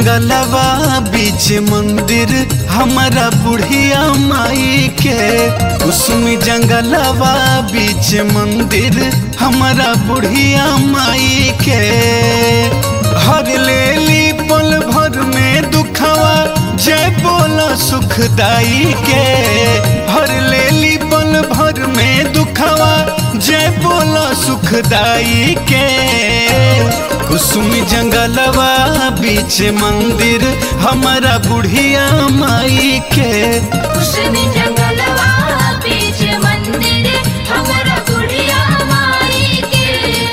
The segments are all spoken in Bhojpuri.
जंगलवा बीच मंदिर हमारा बुढ़िया माई के कुसुमी जंगलवा बीच मंदिर हमारा बुढ़िया माई के हर लेली पल भर में दुखवा जय बोला सुखदाई के हर लेली पल भर में दुखवा जय बोला सुखदाई के कुसुमी जंगलवा बीच मंदिर हमारा बुढ़िया माई के कुसुमी जंगलवा बीच मंदिर हमरा बुढ़िया माई के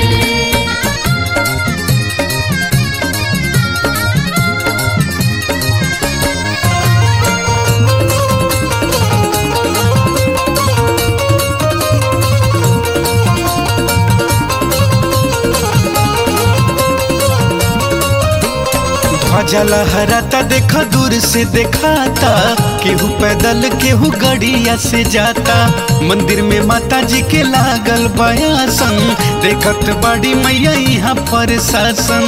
ध्वजा लहराता देखा दूर से दिखाता केहू पैदल केहू गड़िया से जाता मंदिर में माता जी के लागल बयासन देखत बड़ी मैया यहाँ पर शासन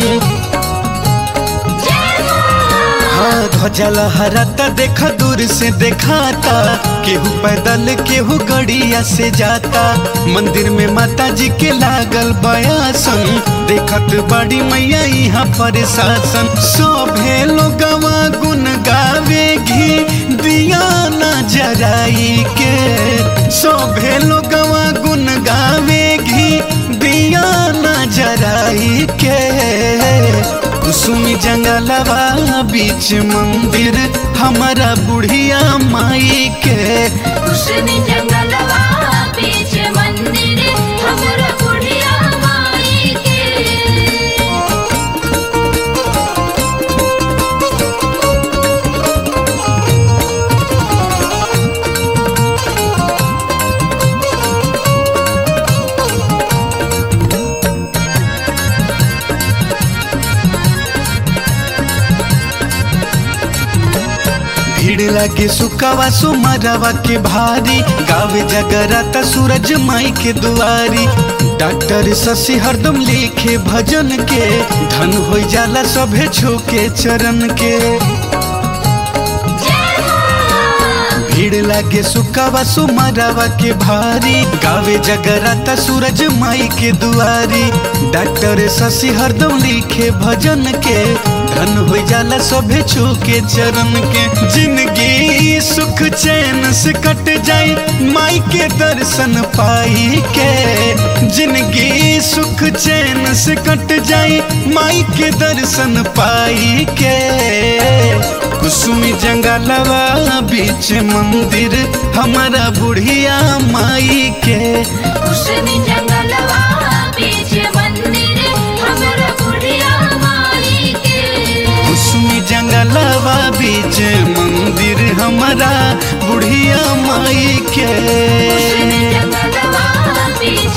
हाँ ध्वजा लहराता देखा दूर से दिखाता केहू पैदल केहू गड़िया से जाता मंदिर में माता जी के लागल बयासन देखत बड़ी मैया यहाँ पर शासन सोभे लोगवा गुन गावे घी दिया न जराई के सोभे लोगवा गुन गावे घी दिया न जराई के कुसुमी जंगलवा बीच मंदिर हमारा बुढ़िया माई के कुसुमी जंगलवा बीच मंदिर हमरा बुढ़िया माई के भीड़ लगे सुकवा सुमरवा के भारी गावे जगराता सूरज माई के दुआरी डॉक्टर शशि हरदम लिखे भजन के धन हो जाला सभे छूके चरण के भीड़ लागे सुकावा सुमरावा के भारी गावे जगराता सूरज माई के दुआरी डॉक्टर शशि हरदम लिखे भजन के धन हो जाला सभे छू के चरण के जिंदगी सुख चैन से कट जाई माई के दर्शन पाई के जिंदगी सुख चैन से कट जाई माई के दर्शन पाई के कुसुमी जंगलवा बीच मंदिर हमारा बुढ़िया माई के कुसुमी जंगलवा बीच मंदिर हमरा बुढ़िया माई के कुसुमी जंगलवा बीच मंदिर हमारा बुढ़िया माई के कुसुमी जंगलवा बीच